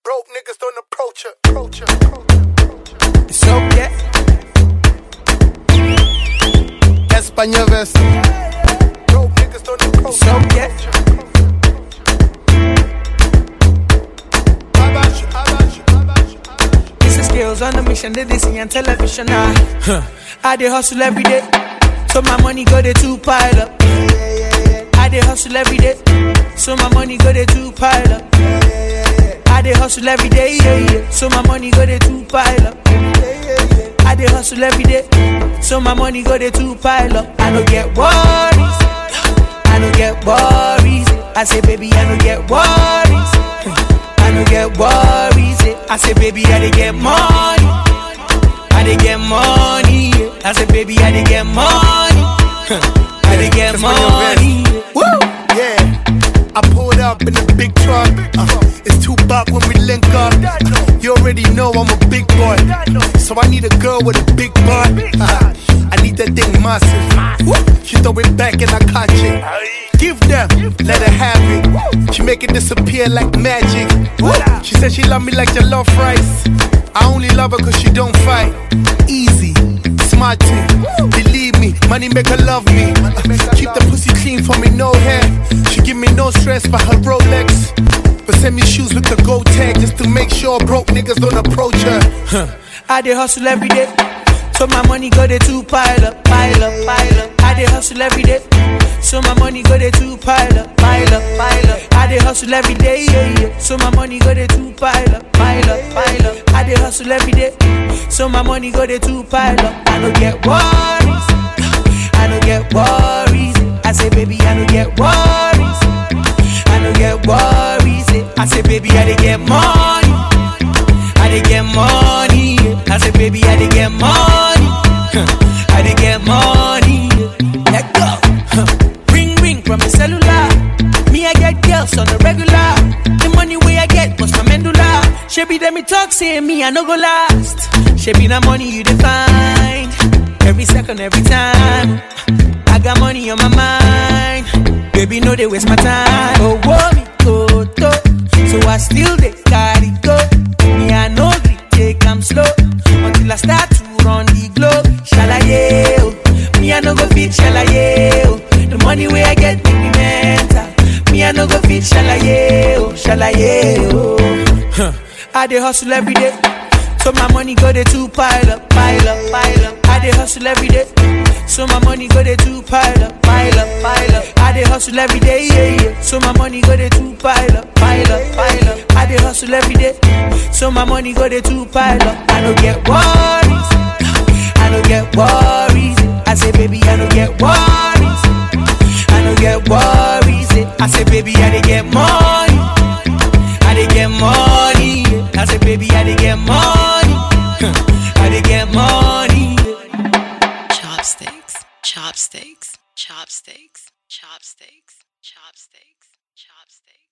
Broke niggas don't approach her. Approach her. Approach her. It's okay. Español verso. Broke niggas don't approach It's okay. Abash, abash, abash, abash. This is skills on the mission, they they see on television. Ah, huh. I dey hustle every day, so my money go dey two pile up. I dey hustle every day, so my money go dey two pile up. I dey hustle every day, yeah, yeah. So my money go dey two pile up. I dey hustle every day, so my money go dey two pile up. I no get worries, I no get worries. I say, baby, I no get worries. I no get worries. eh. I say, baby, I dey get money. I dey get money. yeah. I say, baby, I dey get money. I dey get That's when you're money. Woo! Yeah. I pulled up in a big truck. Uh, it's two buck when we link up. You already know I'm a big boy. So I need a girl with a big butt. Uh, I need that thing massive. Woo! She throw it back and I catch it. Give them, let her have it. She make it disappear like magic. Woo! She said she love me like your love rice. I only love her cause she don't fight. Easy, smart thing. Believe me, money make her love me. Uh, keep the pussy clean for me, no hair. She give me no stress by her Rolex. But send me shoes with the gold tag just to make sure broke niggas don't approach her. I dey hustle every day. So my money go dey two pile up, pile up, pile up. I dey hustle every day. So my money go dey two pile up, pile up, pile up. I dey hustle every day, yeah, yeah. So my money go dey two pile up, pile up, pile up. I dey hustle every day. So my money go dey two pile up. I no get worries. I no get worries. I say, baby, I no get worries. I no get worries. eh. I say, baby, I dey get money. I dey get money. yeah. I say, baby, I dey get money. I dey get money. yeah. Let go. Huh. Ring ring from the cellular. Me, I get girls on the regular. The money way I get was my medulla. She be them me talk, say me I no go last. She be the money you define. Every second, every time. I got money on my mind. Baby, no, they waste my time. Oh, whoa, me, go, to. So I still they carry go. Me, I know they take I'm slow. Until I start to run the globe. Shalaye, oh. Me, I no go fit shalaye, oh. The money way I get make me mental. Me, I no go fit shalaye, oh. Shalaye, oh. I dey hustle every day. So my money go dey two pile up, pile up, pile up. I dey hustle every day. So my money go dey two pile up, pile up, pile up. I dey hustle every day, yeah, yeah. So my money go dey two pile up, pile up, pile up. I dey hustle every day. So my money go dey two pile up. I no get worries. I no get worries. I say, baby, I no get worries. I no get worries. I say, baby, I dey get money. I dey get money. I say, baby, I dey get money. I dey get money. Chopsticks, chopsticks, chopsticks, chopsticks, chopsticks, chopsticks.